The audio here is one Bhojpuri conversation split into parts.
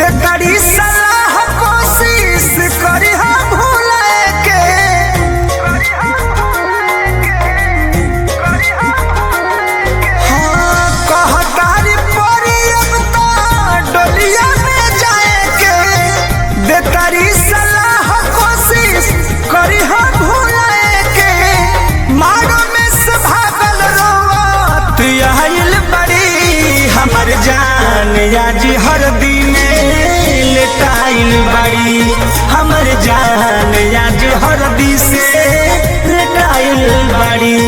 बेकरी सलाह कोशिश करी हम भूले के हाँ, कहतारी परी अब तो डोलिया में जाए के बेकरी सलाह कोशिश करी हम भूले के मारो में से भागल रोवत आइल बड़ी हमर जान आज हर दिन लेटाइल बड़ी हमर जान आज हर दिन से लेटाइल बड़ी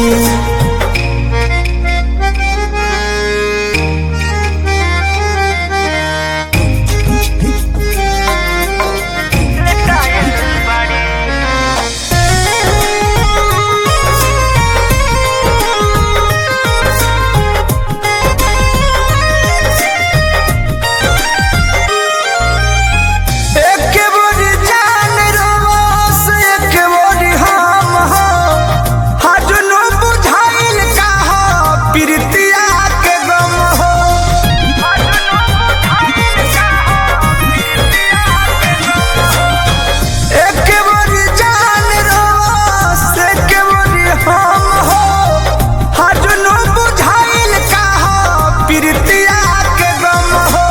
एके बोरी जान रोस एके बोरी हम हो हजनो बुझाइल का हो प्रीतिया के गम हो एके बोरी जान रोस एके बोरी हम हो हजनो बुझाइल का हो प्रीतिया के गम हो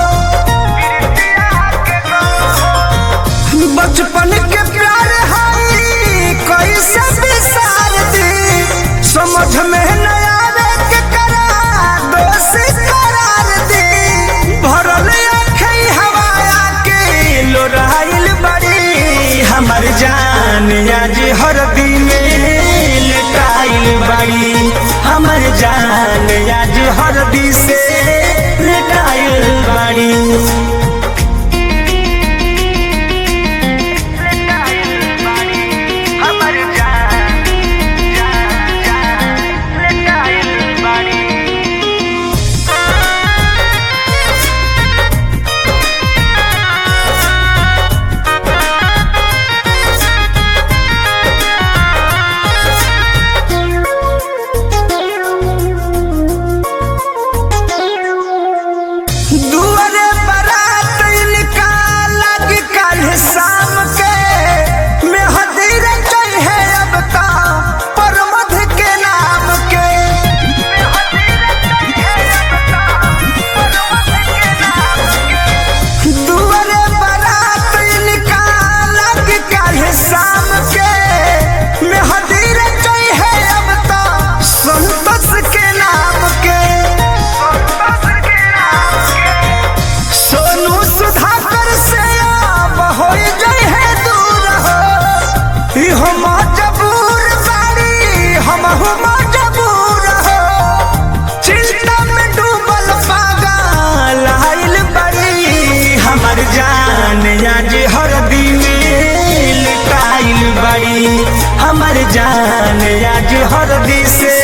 बचपन के प्यार हाई कैसे बिसार दी समझ में न आवे के करा दोषी करार दी भरल अखई हवाया के लोराइल बड़ी हमर जान आज हर दिन लेटाइल बड़ी हमर जान आज हर दिन से लेटाइल बड़ी दुआरे बारात इनका लग कल शाम के मेहदी रचई है अब का परमध के नाम के दुआरे बारात इनका लग कल शाम के मेहदी रचई है अब का संतोष के नाम के सोनू सुधाकर से अब हो जाए है दूर हो ई हम मजबूर बाड़ी हम हो मजबूर हो चिंता में डूबल पागल आइल बड़ी हमर जान आज हर दिन लुटाइल बड़ी हमर जान आज हर दिन से